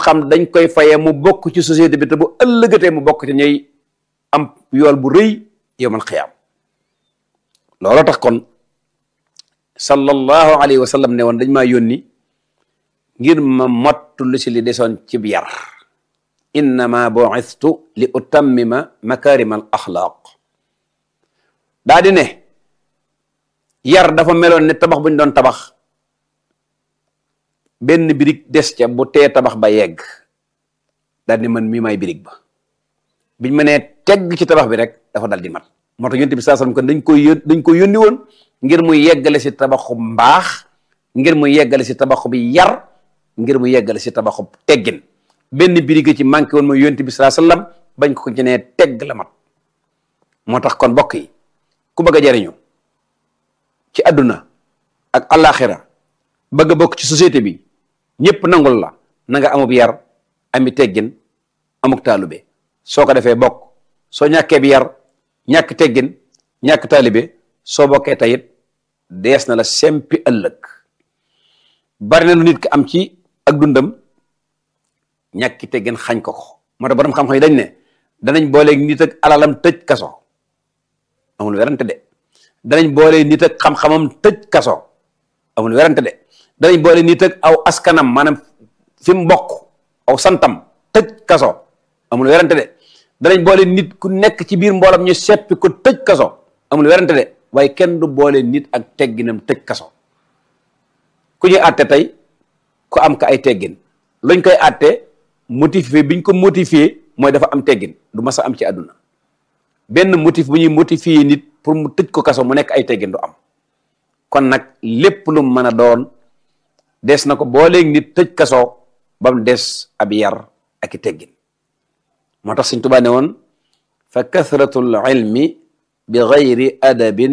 xam dañ koy fayee mu bokk ci société bi te bu ëllëgatee mu bokk ci ñuy am yool bu rëy yowmal xiyaam looloo tax kon sallallahu alayhi wa sallam ne woon dañ maa yónni ngir ma mottu lu si li desoon ci bi yar innama bu'istu li utammima makarima al axlaaq daa di ne yar dafa meloon ne tabax bu ñu doon tabax benn birig des ca bu tee tabax ba yegg daal di man mii may birig ba biñ mënee tegg ci tabax bi rek dafa dal di mat moo tax yonent bi saa sallam kon dañ koy yón dañ koy yónni woon ngir mu yeggale si tabaxu mbaax ngir mu yeggale si tabaxu bi yar ngir mu yeggale si tabaxu teggin benn birig ci manqué woon mooy yonent bi saa sallam bañ ko ci nee tegg la mat moo tax kon mbokk yi ku bëgg a jariñu ci àdduna ak àllaaxira bëgg a bokk ci société bi ñëpp nangul la na nga amub yar ami teggin amuk taalube soo ko defee bokk soo ñàkkee bi yar ñàkk teggin ñàkk taalube soo bokkee tayit dees na la sempi ëllëg bari na lu nit ki am ci ak dundam ñàkki teggin xañ ko ko moo tax borom xam-xam yi dañ ne danañ booleeg nit ak alalam tëj kaso amul werante de danañ boole nit ak xam-xamam tëj kaso amul werante de danañ boole nit ak aw askanam maanaam fi mu bokk aw santam tëj kaso amul werante de danañ boole nit ku nekk ci biir mboolam ñu seppi ko tëj kaso amul werante de waaye kenn du boole nit ak tegginam tëj kaso ku ñuy àtte tey ku am ka ay teggin luñ koy àtte motivé biñ ko motivé mooy dafa am teggin du mas a am ci àdduna benn motif bu ñuy motivé nit pour mu tëj ko kaso mu nekk ay teggin du am kon nag lépp lu mën a doon des na ko booleeg nit tëj kaso ba mu des ab yar ak i teggin moo tax Sëñ Tuubaa ne woon fa kathratul ilmi bi gayri adabin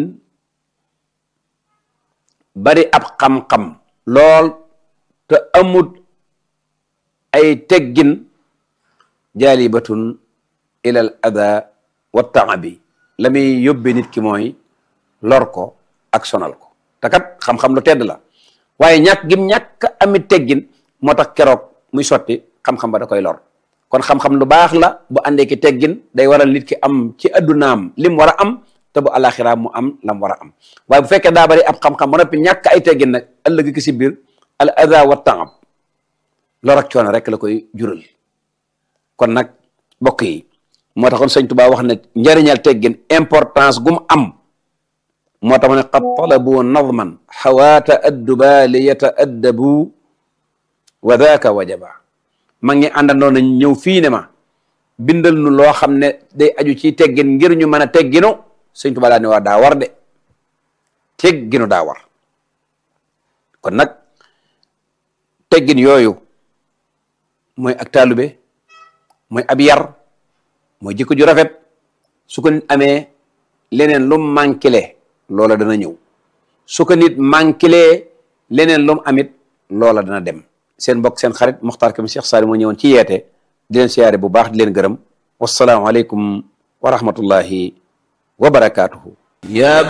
bari ab xam-xam lool te amut ay teggin jaalibatun ilal ada wa taabi la muy yóbbee nit ki mooy lor ko ak sonal ko te kat xam-xam lu tedd la waaye ñàkk gim ñàkk ami teggin moo tax keroog muy sotti xam-xam ba da koy lor kon xam-xam lu baax la bu àndee ki teggin day waral nit ki am ci addunaam lim war a am te bu alaxira mu am lam war a am waaye bu fekkee daa bari ab xam-xam ba noppi ñàkk ay teggin nag ëllëg ki si biir al ada wa taab lor ak coono rek la koy jural kon nag mbokk yi moo taxoon sëñ Tuubaa wax ne njëriñal teggin importance gum am moo tax ma ne qad talabu nadman xawaata adduba li yataaddabu wa daaka wajaba mag ñi àndandoo nañ ñëw fii ne ma bindal nu loo xam ne day aju ci teggin ngir ñu mën a tegginu sëñ Tuubaa daa ne waa daa war de tegginu daa war kon nag teggin yooyu mooy ak taalube mooy ab yar mooy jikko ju rafet su ko nit amee leneen lu manquele loola dana ñëw su ko nit manquele leneen lu mu amit loola dana dem seen mbokk seen xarit Muxtaar Kam Cheikh Saali moo ñëwoon ci yeete di leen siyaare bu baax di leen gërëm wasalaamu aleykum wa rahmatullahi wa barakaatuhu